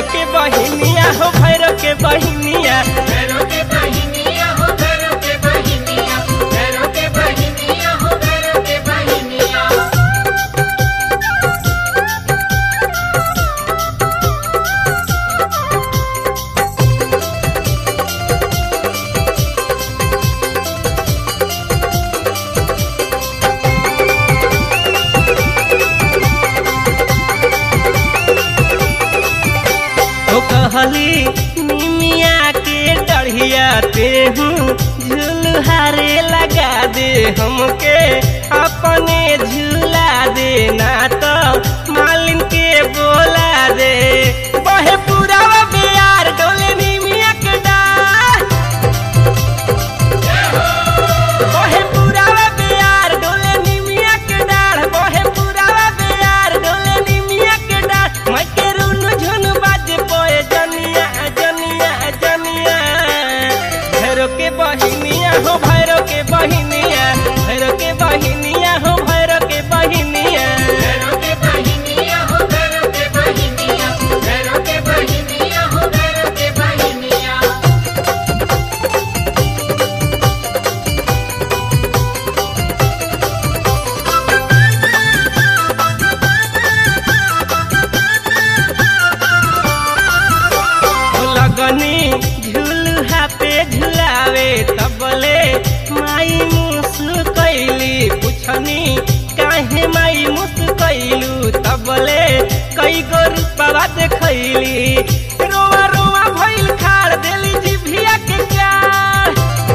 के बहिनिया हो भैरो के बहिनिया भैरो के बहिनिया हो भैरो के बहिनिया भैरो के बहिनिया हो भैरो के बहिनिया तो कहली निमिया के डढ़िया ते हूँ झुलहारे लगा दे हमके अपने झूला दे ना तो मालिन के बोला दे बहे पूरा बिहार डोले निमिया के डार बहे पुरावा बेयार डोले निमिया के डाढ़ बहे पुरावा बेयार डोले निमिया के डाढ़ मैं के रुन झुन बाजे पोए जनिया जनिया जनिया भैरो के बहिनिया हो भैरो के बहिनिया भैरो के बहिनिया हो भैरो के बहिनिया भैरो के बहिनिया हो भैरो के बहिनिया भैरो के बहिनिया हो भैरो के बहिनिया लगनी झुलहा पे झुलावे तबले माई मुसु कैली पुछनी काहे माई मुसु कैलू तबले कई गो रूपवा देखैली रोवा रोवा भइल खाड़ देली जिभिया के प्यार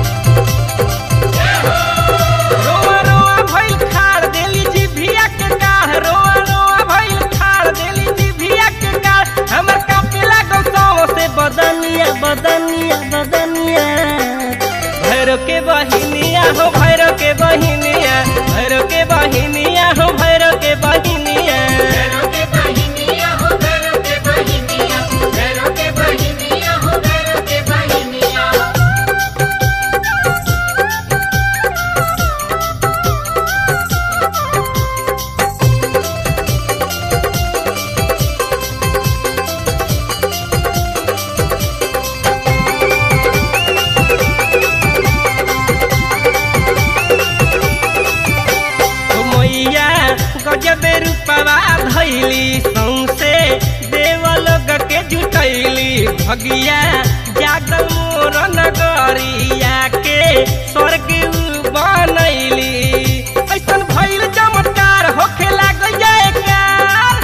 रोवा रोवा भइल खाड़ देली जिभिया के गाढ़ रोवा रोवा भइल खाड़ देली जिभिया के गाढ़ हमर कापे लागल सौ से बदनिया बदनिया बदनिया भैरो के बहिनिया हो भैरो के बहिनिया भैरो के बहिनिया हो भैरो के बहिनिया भैरो के बहिनिया हो भैरो के बहिनिया भैरो के बहिनिया हो भैरो के बहिनिया ओ मैया गजबे रूपवा धैली सौसे देवलोग के जुटैली भगिया जागल मोर नगरिया के स्वर्ग बनैली ऐसन भइल चमत्कार होखे लागल जयकार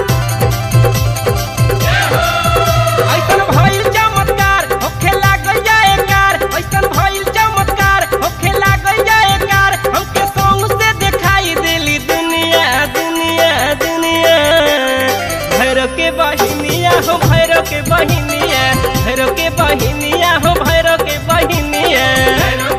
ऐसन भइल चमत्कार होखे लागल जयकार ऐसन भइल चमत्कार होखे लागल जयकार हमके संग से दिखाई देली दुनिया दुनिया दुनिया भैरो के बहिनिया हो भैरो के बहिनिया भैरो के बहिनिया हो भैरो के बहिनिया भैरो